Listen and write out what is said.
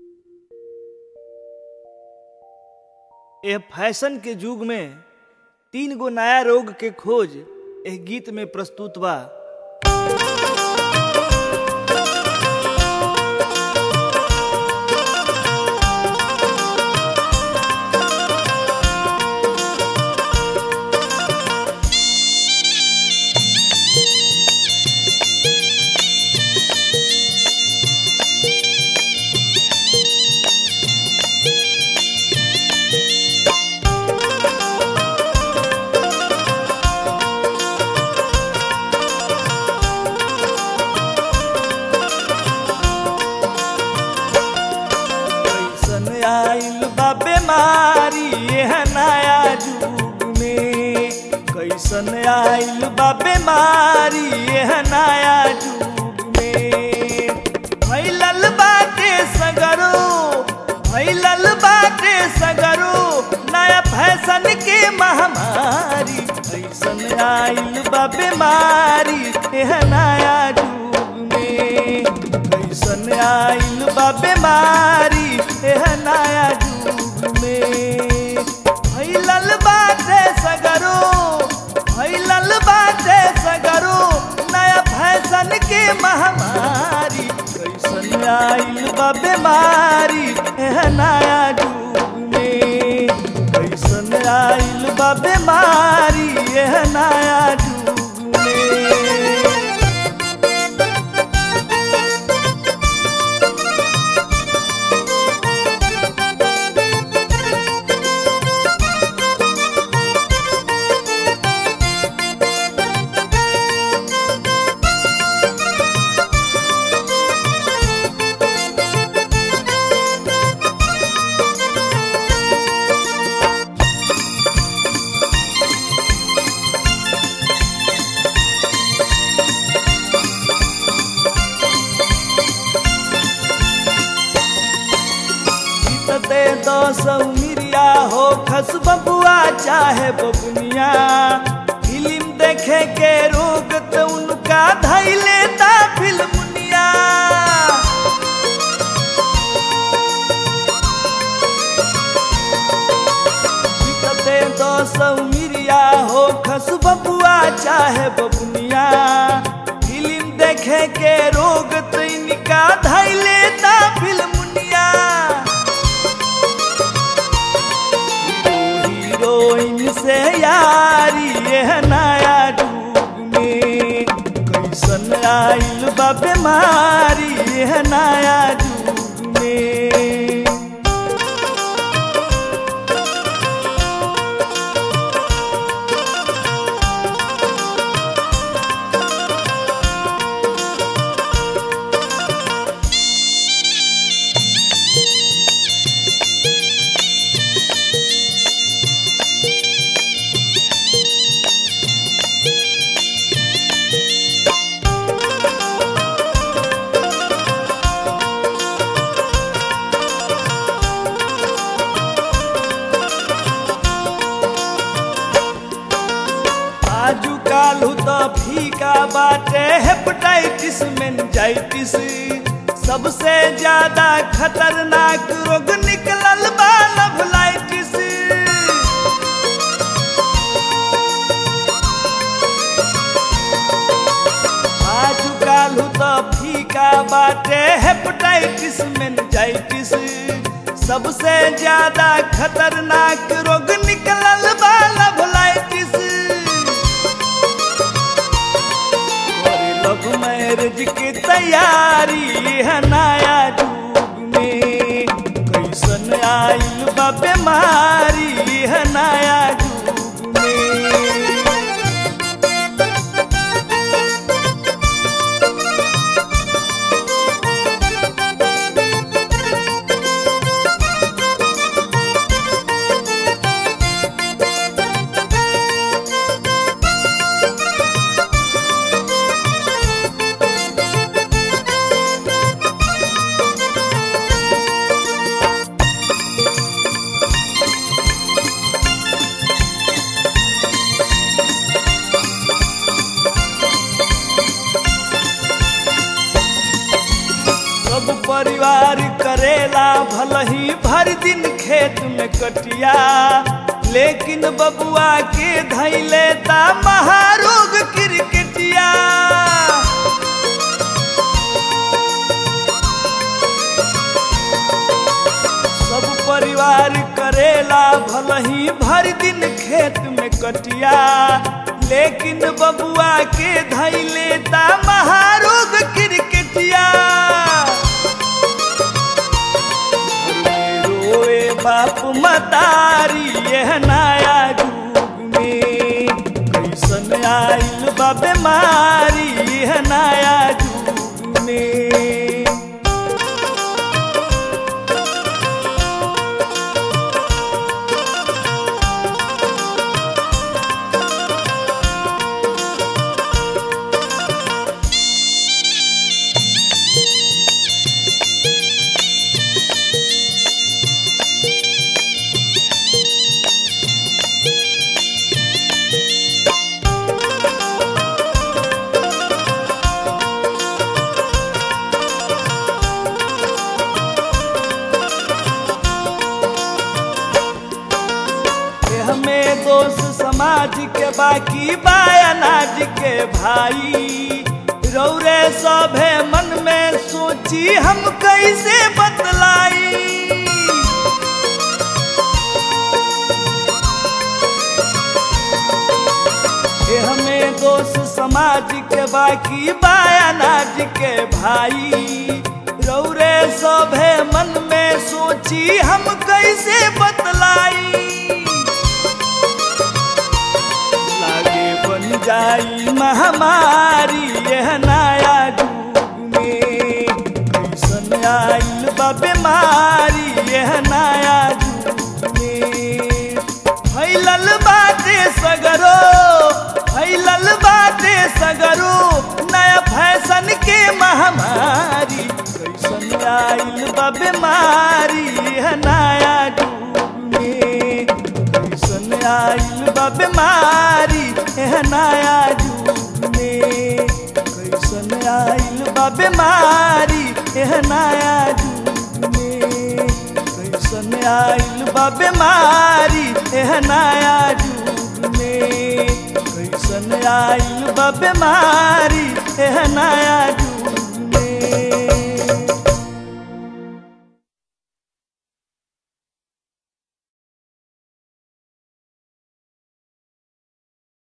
एह फैशन के युग में तीन गो नया रोग के खोज एह गीत में प्रस्तुत बा कैसन आइल बा बीमारी एह नया युग में कैसन आइल बा बीमारी एह नया युग में फैलल बाटे सगरो फैलल बाटे सगरो नया फैशन के महामारी कैसन आइल बा बीमारी एह नया युग में कैसन आइल बा बीमारी एह नया युग में फैलल बाटे सगरो फैलल बाटे सगरो नया फैशन के महामारी कैसन आइल बा बीमारी एह नया युग में कैसन आइल बा बीमारी एह नया युग में दे दो सौ मिरिया हो खस बबुआ चाहे बबुनिया फिल्म देखे के रोग तो उनका धई लेता फिल्मुनिया दे दो सौ मिरिया हो खस बबुआ चाहे बबुनिया फिल्म देखे के रोग तो इनका धई लेता फिल्मुनिया हीरोइन से यारी यह नया युग में कैसन आइल बा बीमारी यह नया युग में आजू कालू तो फीका बाटे हेपेटाइटिस मेनिंजाइटिस सबसे ज्यादा खतरनाक रोग निकलल बा लवलाइटिस आजू कालू तो फीका बाटे हेपेटाइटिस मेनिंजाइटिस सबसे ज्यादा खतरनाक रोग निकलल बा लवलाइटिस करे लव मैरिज की तैयारी है नया युग में कैसन आइल बा बीमारी है नया युग में भर दिन खेत में कटिया लेकिन बबुआ के धैले ता महारोग क्रिकेटिया सब परिवार करेला भलही भर दिन खेत में कटिया लेकिन बबुआ के धैले ता महारोग क्रिकेटिया रोए बाप मतारी यह नया युग में कैसन आइल बा बीमारी यह नया युग में ये हमें दोष समाज के बाकी बायनाज के भाई रौरे सभे मन में सोची हम कैसे बतलाई ये हमें दोष समाज के बाकी बायनाज के भाई रौरे सभे मन में सोची हम कैसे बतलाई लागे बन जाई महामारी यह नया युग में कैसन आइल बा बीमारी यह नया युग में फैलल बाटे सगरो फैलल बाटे सगरो नया फैशन के महामारी कैसन आइल बा बीमारी यह नया युग में कैसन आइल बा बीमारी एह नया युग में कैसन आइल बा बीमारी एह नया युग में कैसन आइल बा बीमारी एह नया युग में कैसन आइल बा बीमारी एह नया युग